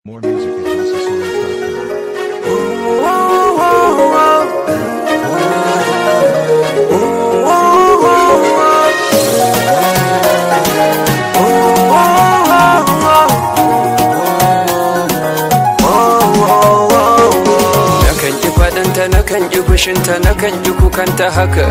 More music at houseofsongs.com. Nakan ji faɗinta, nakan ji fushinta, nakan ji kukanta haka.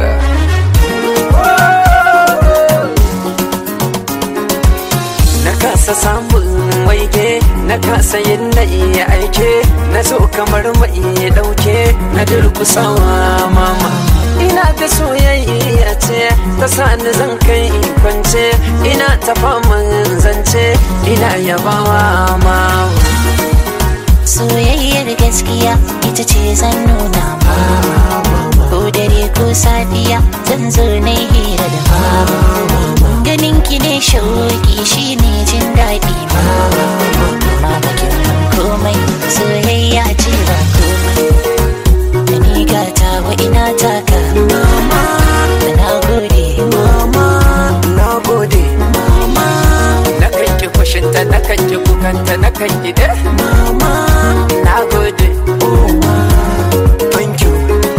Na kasa samun waige, na kasa yin na iya aike, na zo kamar mai ɗauke, na durkusawa mama. Ina ta soyayya ce, ta sani zan kai kwance, ina ta faman zance, ina yabawa mama. soyayyar gaskiya ita ce zan nuna ma ko dare ko safiya zan zo na yi hira da ma ganin ki ne shauki shi ne jin daɗi ma ma bakin mun komai soyayya ce ba komai da ni gata wa ina taka mama na gode mama na gode mama na kan ki kushinta na kan ki kukanta na kan ki de mama na gode oh ma thank you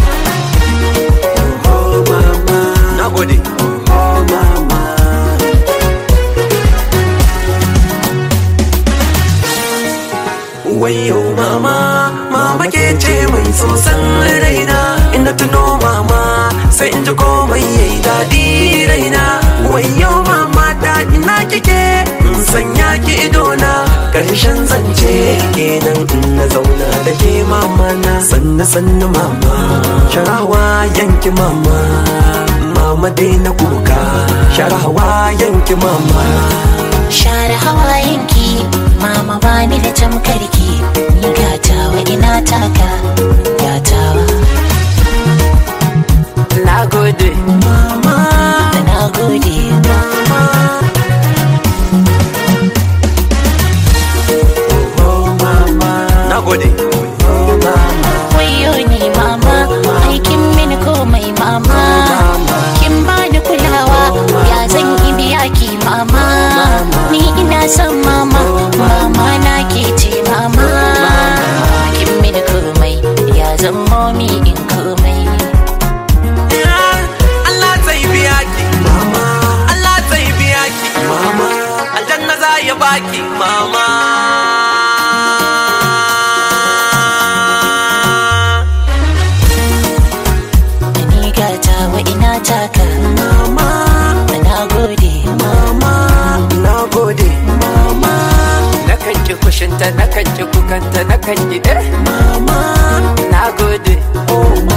oh mama na gode oh mama wayo mama mama ke ce mai sosan raina inda tuno mama sai in ji komai yayi daɗi raina wayo mama ta ina kike in sanya ki idona ƙarshen zance kenan in na zauna da ke mama na sannu sannu mama sharawa yanki mama mama dai na kuka sharawa yanki mama share hawayenki mama bani da tamkarki ni gatawa ina taka gatawa na gode mama na gode na gode wayo ni mama aikin mini komai mama kin bani kulawa ya zan yi biya ki mama ni ina son mama mama na ke ce mama kin mini komai ya zan momi in komai Allah zai biya ki mama Allah zai biya ki mama aljanna za ya baki mama ni gatawa ina taka mama na gode mama na gode mama na kan ki kushinta na kan ki kukanta na kan ki de mama na gode oh